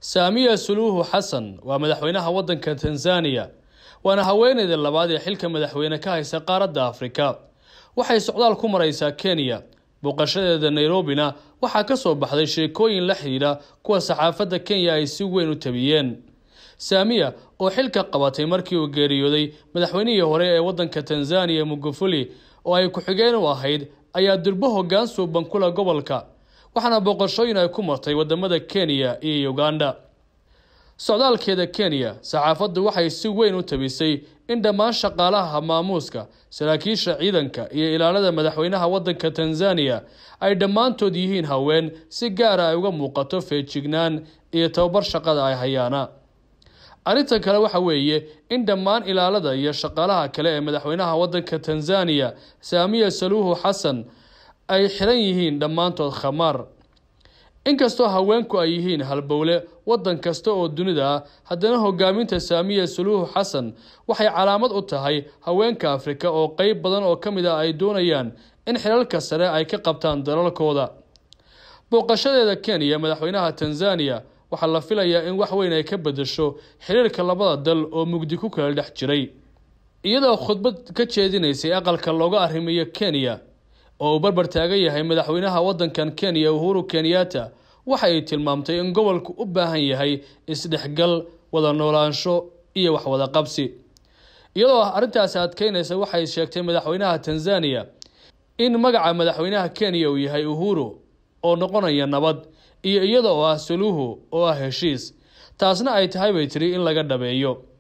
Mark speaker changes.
Speaker 1: saamiya suluuhu xasan waa madaxweynaha waddanka tanzaniya waana haweeneyda labaad ee xilka madaxweyne ka haysa qaaradda afrika waxay socdaal ku maraysaa kenya booqashadeeda nairobina waxaa ka soo baxday sheekooyin la xidhiidha kuwa saxaafadda kenya ay si weyn u tabiyeen saamiya oo xilka qabatay markii uu geeriyooday madaxweynihii hore ee waddanka tanzaniya mugufuli oo ay ku-xigeen u ahayd ayaa durbo hoggaan suuban kula gobolka waxaana booqashooyin ay ku martay wadamada kenya iyo uganda socdaalkeeda kenya saxaafaddu waxay si weyn u tabisay in dhammaan shaqaalaha maamuuska saraakiisha ciidanka iyo ilaalada madaxweynaha waddanka tanzaniya ay dhammaantood yihiin haween si gaara ay uga muuqato feejignaan iyo tababar shaqada ay hayaana arrintan kale waxa weeye in dhammaan ilaalada iyo shaqaalaha kale ee madaxweynaha waddanka tanzaniya saamiya saluuhu xasan ay xiran yihiin dhammaantood khamaar inkastoo haweenku ay yihiin halbowle waddan kasta oo dunida ah haddana hogaaminta saamiya saluuhu xasan waxay calaamad u tahay haweenka afrika oo qeyb badan oo ka mid ah ay doonayaan in xilalka sare ay ka qabtaan dalalkooda booqashadeeda kenya madaxweynaha tanzaniya waxaa la filayaa in wax weyn ay ka bedesho xiriirka labada dal oo mugdi ku kala dhex jiray iyadoo khudbad ka jeedinaysay aqalka looga arrimiyo kenya oo uu barbar taagan yahay madaxweynaha waddankan kenya uhuru kenyatta waxa ay tilmaamtay in gobolku u baahan yahay isdhexgal wada noolaansho iyo waxwada qabsi iyadoo arrintaasi adkeynaysa waxay sheegtay madaxweynaha tanzaniya in magaca madaxweynaha kenya uu yahay uhuru oo noqonaya nabad iyo iyada oo ah saluuhu oo ah heshiis taasna ay tahay bay tiri in laga dhabeeyo